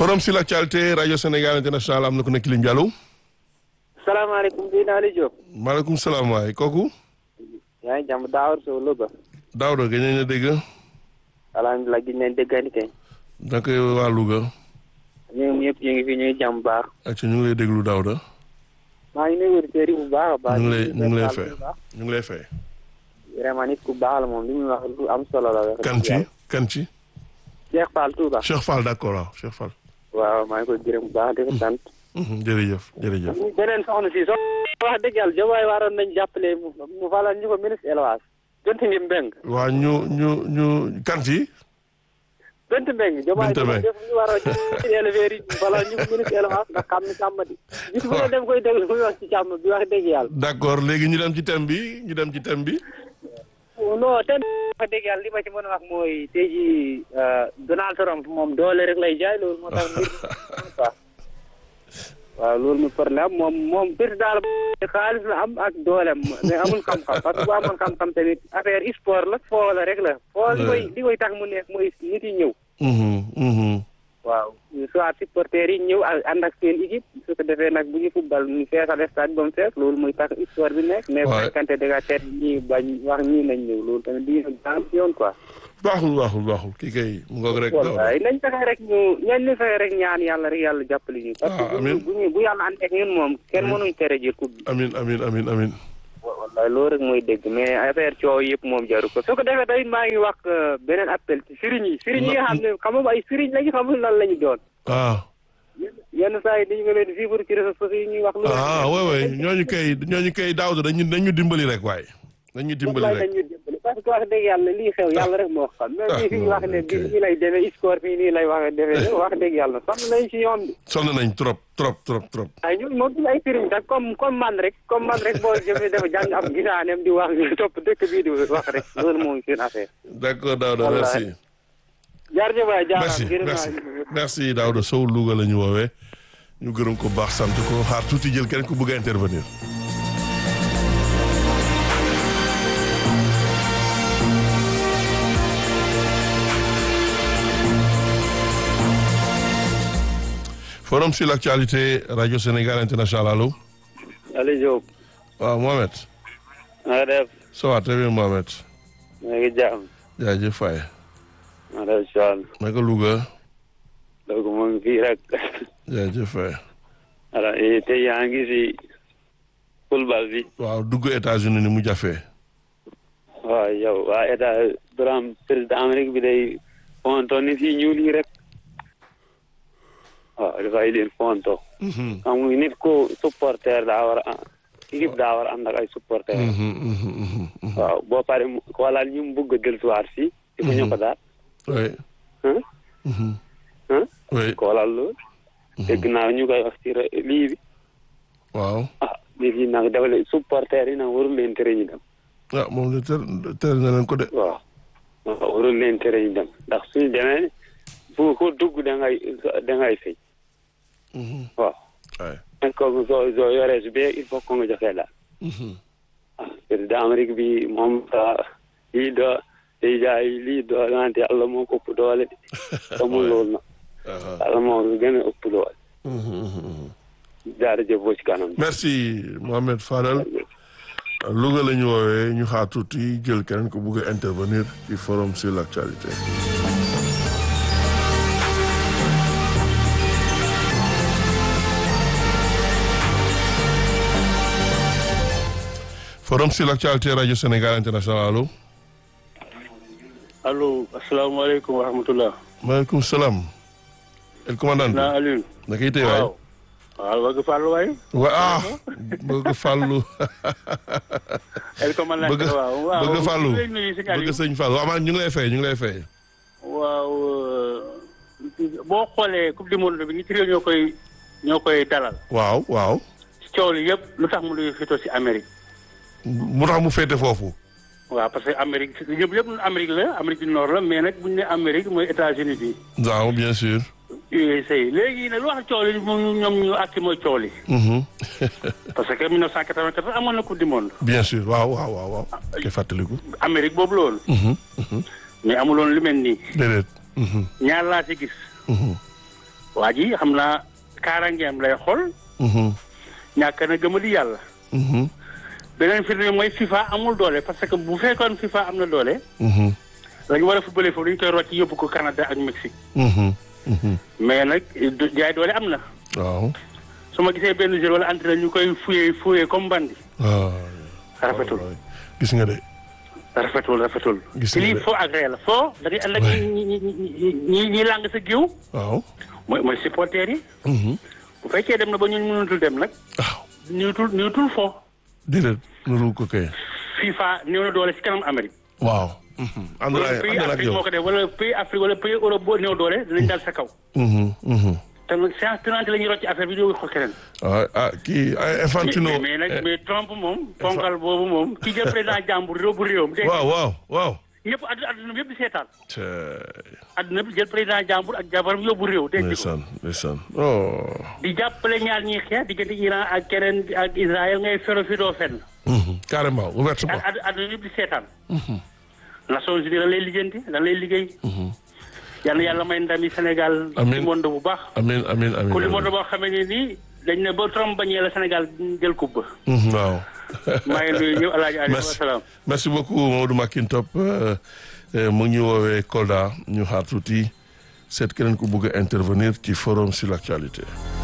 forum sur l'actualité rajo Sénégal international am na ku nekk ligne bi allo. salaamaaleykum bii naa li Diop. maaleykum salaam waay kooku. yaa ngi jàmm Daawar Sow Louga. Daouda gëj nañ la dégg. alhamdulilah gis nañ déggante kay. naka waa Louga. ñoom ñëpp ñu ngi fi ñuy jàmm baax. ak ñu ngi lay déglu Daouda. maa ngi nuyu auditeurs yi bu baax a baax. ñu ngi lay ñu ngi lay fay ñu ngi lay fay. vraiment nit ku baax la moom li muy wax lu am solo la. kan ci kan ci. Cheikh Fall Touba. Cheikh Fall d'accord waaw Cheikh Fall. waaw maa ngi koy gërëm bu baax di ko sant. jërëjëf jërëjëf. beneen soxna si so wax dëgg yàlla Diomaye waroon nañ jàppale mu mu falal ñu ko ministre élevage. Bent ngi Mbeng. waa ñu ñu ñu kan ci. Bent Mbeng. Diomaye Bent Mbeng. def ñu war a ci éleveurs yi mu falal ñu ko ministre élevage ndax xam ni sàmm di. gis bu ne dem koy déglu muy wax ci càmm bi wax dëgg yàlla. d'accord léegi ñu dem ci thème bi ñu dem ci thème bi. non te wax dëgg yàlla li ma ci mën a wax mooy tey jii Donald Trump moom doole rek lay jaay loolu moo tax mbir mi quoi waaw loolu mu problème moom moom président la xaalis la am ak doolem mais amul xam-xam parce que bu amoon xam-xam tamit affaire sport la foo la rek la foo li koy li koy tax mu neex mooy nit yi ñëw Mhm, mhm. waaw soit supporters yi ñëw ak ànd ak seen équipe su ko defee nag bu ñu football ñu feesal stade ba mu fees loolu muy tax histoire bi nekk mais bu Ouais. fekkante da ngaa teet ñii bañ wax ñii nañ ñëw loolu tamit di am yoon quoi baaxul baaxul baaxul kii kay mu ngoog rek Daouda. wallaay nañ fexe rek ñu ñan ñu fexe rek ñaan yàlla rek yàlla jàppale ñu parce Ah, que bu amiin. ñu bu ñu bu yàlla ànd ak ñun moom kenn mënuñ tere jël coupe bi amin amin amin amin wallaay loolu rek mooy dégg mais affaire coow yëpp moom jaru ko su ko defee tamit maa ngi wax euh, beneen appel ci sëriñ yi sëriñ yi nga xam ne xamul ay sëriñ lañu xamul lan lañu doon ah yenn saa yi dañu nga leen vivre ci réseaux sociaux yi ñuy wax lu ah oui oui ñooñu kay ñooñu kay Daouda dañu dañu dimbali rek waaye dañu dimbali wallaay rek dañu dimbali parce que wax dëgg yàlla lii xew yàlla rek moo xam même bii fi ñu wax ne bi nii lay demee score fii nii lay wax defee wax dëgg yàlla sonn nañ ci ñoom bi sonn nañ trop trop trop trop ay ñun moom duñu ay sëriñ sax comme comme man rek comme man rek boo jëmee dafa jàng am gisaaneem di wax topp dëkk bii di wax rek loolu mooy seen affaire d'accord Daouda Wallaay. merci jaarjëf waay jaaraam merci gërëm merci naa merci Daouda Sow Louga la ñu woowee ñu gërëm ko baax sant ko xaar tuuti jël keneen ku bëgg a intervenir forum sur l'actualité radio Sénégal international allo Aliou Diop waaw Mohamed na nga def ça va très bien Mohamed maa ngi jaam jaajëf Faye ma def soal naka Louga donc mu ngi fii rek jaajëf Faye alors te yaa ngi si football bi waaw dugg États-Unis ni mu jafee waaw yow waa état Trump président Amérique bi day fonto ni fii ñuul yi rek waaw dafay leen fonto Mhm, xam nga nit ko supporter daa war a équipe daa war a ànd ak ay supporter mhm, mhm, mhm, mhm. waaw boo pare mu xoolal ñu mu bëgg a dellusiwaat fii. di ko ñu ko daal. oui ah mhm, ah oui xoolal loolu. dégg naa ñu koy wax ci ra- lii bi. waaw ah lii fii nag dafa leen supporter yi nag warul leen tere ñu dem. ah moom de ter ter na leen ko de waaw waaw warul leen tere ñu dem ndax suñu demee fu ko dugg da ngay da ngay fay. Mhm, waaw waay est-ce que soo soo yoree su bee il faut que nga joxe daal. Mhm, ah président Amérique bi moom ah lii doo day jaay lii doo wante yàlla moo ko ëpp doole de. amul loolu nag ah, yàlla moo ko gën a ëpp doole. mhm, mhm, mhm. jaarëjëf boo ci kanam. merci Mohamed Fadal Louga la ñu woowee ñu xaar tuuti jël keneen ko bëgg a intervenir ci forum sur l'actualité forum sur l'actualité radio Sénégal international allo allo asalaamaaleykum wa rahmatulah. maaleykum salaam el commandant naa Aliou. naka yitee waay waaw. waaw bëgg Fallou waay. wa ah bëgg fàllu El commandant bëgg waaw waaw bëgg fàllu ñu ngi lay nuyu si bëgg Aliou. sëñ Fallou waaw man ñu ngi lay fay ñu ngi lay fay waaw euh, boo xoolee coupe du monde bi nit réew ñoo koy ñoo koy dalal. waaw waaw coow li yëpp lu tax mu luy fito si Amérique. mu tax mu féete foofu waaw parce que Amérique ñëpp yëpp Amérique la Amérique du Nord la mais nag bu ñu nee Amérique mooy États-Unis bi. waaw bien sûr USA léegi nag lu wax coow li moom ñoom ñu àtti mooy coow li. Mhm. parce que 1994 amoon na coupe du monde. bien sûr waaw waaw waaw waaw ke fàttaliku Amérique boobu loolu. Mhm, mhm. mais amuloon lu mel nii. déedéet Mhm, ñaar laa ci gis. mhm. waa ji xam naa kaaraangeem lay xool Mhm. ñàkk na gëmali yàlla Mhm. beneen firnde mooy FIFA amul doole parce que bu fekkoon FIFA am na doole Mhm. dañu war a footballé foofu dañu koy rocc yóbbu ko Canada ak Mexique Mhm. Mhm. mais nag du- jaay doole am na waaw. su ma gisee benn jour wala entraîneur ñu koy fuyee fuyee comme bandi waaw. rafetul gis nga de. rafetul rafetul Gis ci nga lii de. foo ak ree la foo da ngay ànd ak Ouais. ñi ñi ñi ñi ñi làng sa géew waaw. mooy mooy supporters yi Mhm. bu fekkee dem na ba ñun mënutul dem nag waaw. niwutul niwutul foo déedéet nuru ko kay. FIFA néew na doole ci kanam Amérique waaw. ànd wala naa pays ànd naa ak Afrique yow. moo ko def wala pays Afrique wala pays Europe boo néew doole dinañ dal sa kaw Mhm. Mhm. te nag séance tenante la ñuy rocc affaire bi di ko keneen ah ah kii ay Infantino. mais mais nag mais Trump moom ponkal boobu moom ki jël président jàmbur réew bu réewam dégg nga waaw waaw waaw. ñëpp addu adduna bi yëpp di seetaan te adduna bi jël président jàmbur ak jabaram yóbbu réew dégg nga ko ndeysaan ndeysaan oh. di jàppale ñaar ñi xeex diggante Iran ak keneen ak Israël ngay fero fi doo fenn Mhm. carrément ouvertement. ak ad- adduna yëpp di seetaan Nations Unies dañ lay lijjanti dañ lay liggéey yal na yàlla may ndami Sénégal Amiin. ci monde bu baax amiin amiin amiin. ku li monde boo xamee ne nii dañ ne ba Trump bañee la Sénégal jël coupe ba Mhm, waaw. maa ngi nuyu ñëpp alaaji Aliou merci wasalaam merci beaucoup Mamadou Makintop euh, euh, mu ngi ñu woowee Kolda ñu xaar tuuti seet keneen ku bëgg a intervenir ci forum sur l'actualité.